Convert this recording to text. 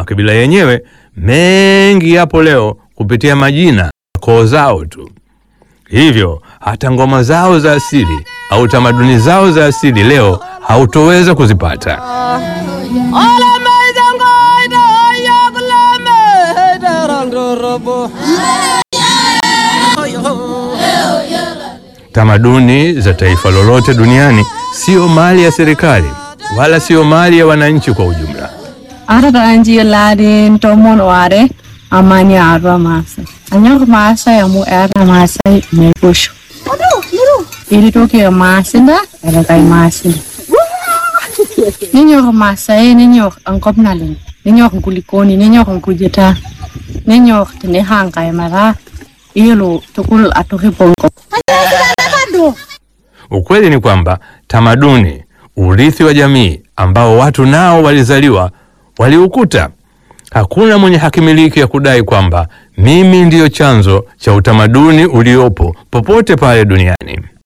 makabila yenyewe mengi yapo leo kupitia majina koo zao tu. Hivyo hata ngoma zao za asili au tamaduni zao za asili leo hautoweza kuzipata. Tamaduni za taifa lolote duniani sio mali ya serikali wala sio mali ya wananchi kwa ujumla. Arata anji ladin tomon ware amani arwa masa. Anyok masa yamu era masa mekusho. Ili toke masinda era kai masinda. Ninyok masa e ninyok angkop naling. Ninyok kulikoni ninyok kujeta. Ninyok tene hangkai mara. Ilo tukul atoke pongko. Ukweli ni kwamba tamaduni, urithi wa jamii ambao watu nao walizaliwa waliukuta. Hakuna mwenye hakimiliki ya kudai kwamba mimi ndiyo chanzo cha utamaduni uliopo popote pale duniani.